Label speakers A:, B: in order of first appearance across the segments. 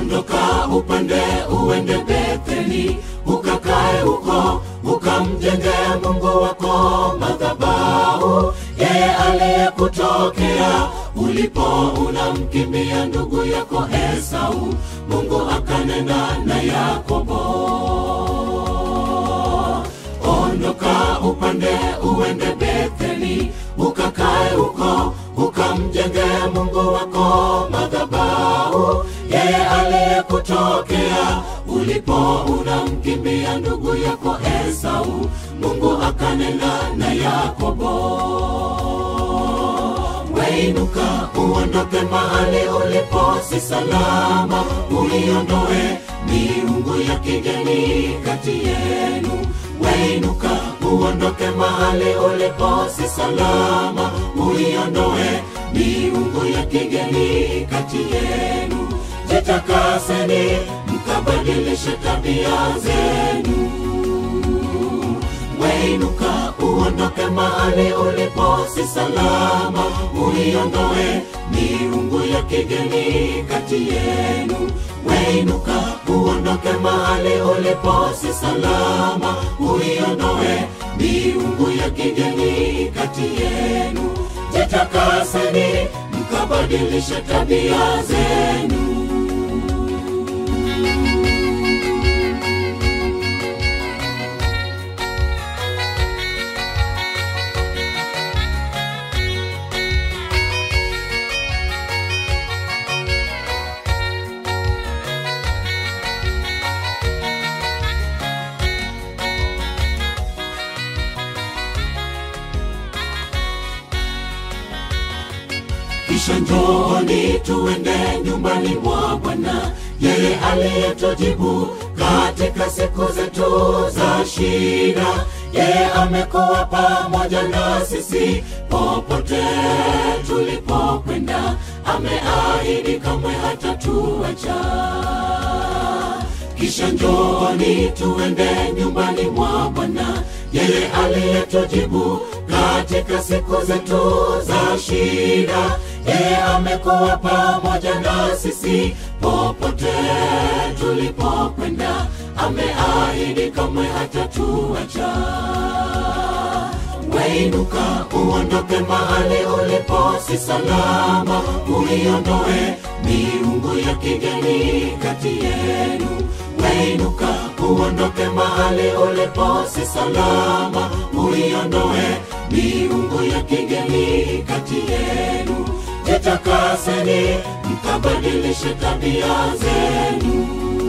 A: ondoka upande uende Betheli, ukakae huko, ukamjenge Mungu wako madhabahu, yeye aliyekutokea ulipo unamkimbia ndugu yako Esau. Mungu akanena na Yakobo, ondoka upande uende Betheli, ukakae huko, ukamjenge Mungu wako madhabahu, yeye aliyekutokea ulipo unamkimbia ndugu yako Esau. Mungu akanena na Yakobo, weinuka uondoke mahali ulipo si salama, uiondoe miungu ya kigeni kati yenu. Weinuka uondoke mahali ulipo si salama, uiondoe miungu ya kigeni kati yenu. Jitakaseni mkabadilishe tabia zenu. Weinuka uondoke mahali ulipo si salama, uiondoe miungu ya kigeni kati yenu. Weinuka uondoke mahali ulipo si salama, uiondoe miungu ya kigeni kati yenu. Jitakaseni mkabadilishe tabia zenu. kisha njooni tuende nyumbani mwa Bwana, yeye aliyetujibu katika siku zetu za shida. Yeye amekuwa pamoja na sisi popote tulipokwenda, ameahidi kamwe hatatuacha. Kisha njooni tuende nyumbani mwa Bwana, yeye aliyetujibu katika siku zetu za shida. Yeye amekuwa pamoja na sisi popote tulipokwenda, ameahidi kamwe hatatuacha. Weinuka uondoke mahali ulipo si salama, uiondoe miungu ya kigeni kati yenu. Weinuka uondoke mahali ulipo si salama, uiondoe miungu ya kigeni kati yenu. Jitakaseni mkabadilishe tabia zenu.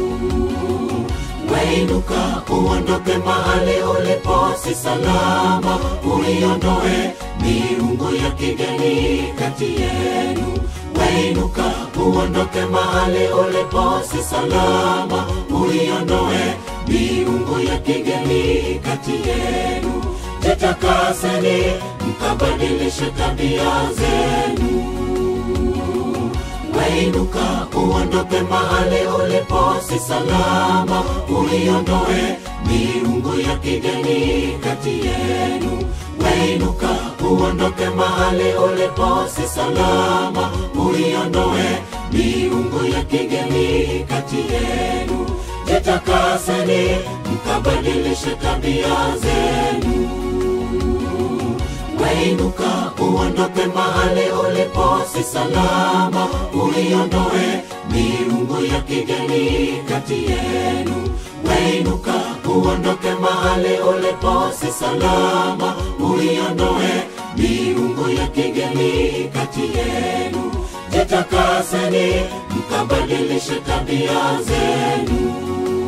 A: Weinuka uondoke mahali ulipo si salama, uiondoe miungu ya kigeni kati yenu. Weinuka uondoke mahali ulipo si salama, uiondoe miungu ya kigeni kati yenu. Jitakaseni mkabadilishe tabia zenu. Weinuka uondoke mahali ulipo si salama, uiondoe miungu ya kigeni kati yenu. Weinuka uondoke mahali ulipo si salama, uiondoe miungu ya kigeni kati yenu. Jitakaseni mkabadilishe tabia zenu. Weinuka uondoke mahali ulipo si salama, uiondoe miungu ya kigeni kati yenu. Weinuka uondoke mahali ulipo si salama, uiondoe miungu ya kigeni kati yenu. Jitakaseni mkabadilishe tabia zenu.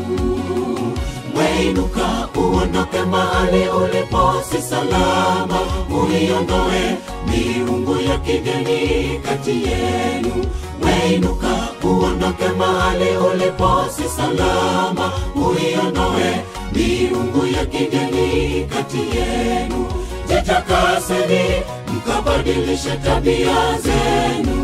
A: Weinuka uondoke mahali ulipo si salama, uiondoe miungu ya kigeni kati yenu. Weinuka uondoke mahali ulipo si salama, uiondoe miungu ya kigeni kati yenu. Jitakaseni mkabadilishe tabia zenu.